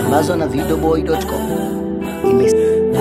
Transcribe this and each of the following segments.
imesambazwa na videoboy.com. Ime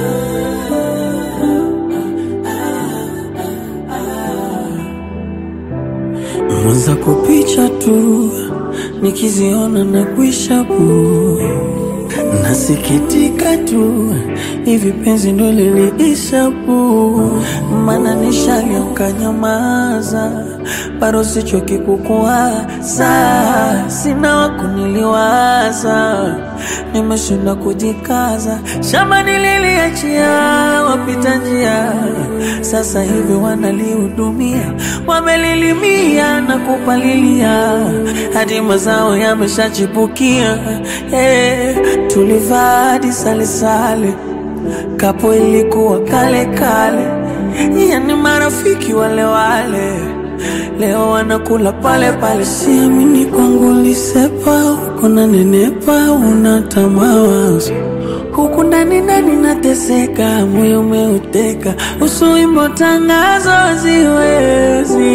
Mwanza kupicha tu nikiziona na kuisha bu nasikitika tu hivi penzi ndo liliisha bu mana nishalioka nyamaza bado sichoki kukuwaza sina wakuniliwaza nimeshinda kujikaza shamba nililiachia wapita njia sasa hivi wanalihudumia wamelilimia na kupalilia hadi mazao yameshachipukia hey, tulivaa hadi salesale kapo ilikuwa kale kale yani marafiki wale wale leo wanakula pale pale siamini kwangu lisepa huko na nenepa unata mawazo huku ndani ndani nateseka moyo umeuteka usuimbo tangazo ziwezi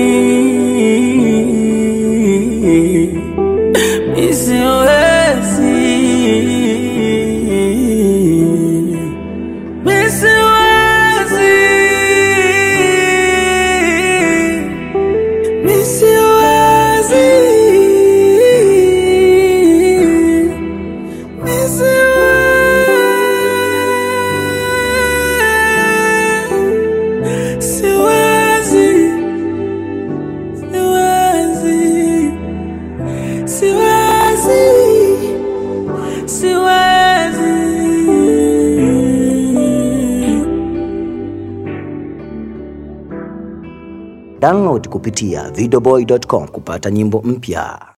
misiwezi misiwezi misiwezi Siwezi, siwezi, siwezi, siwezi. download kupitia videoboy.com kupata nyimbo mpya.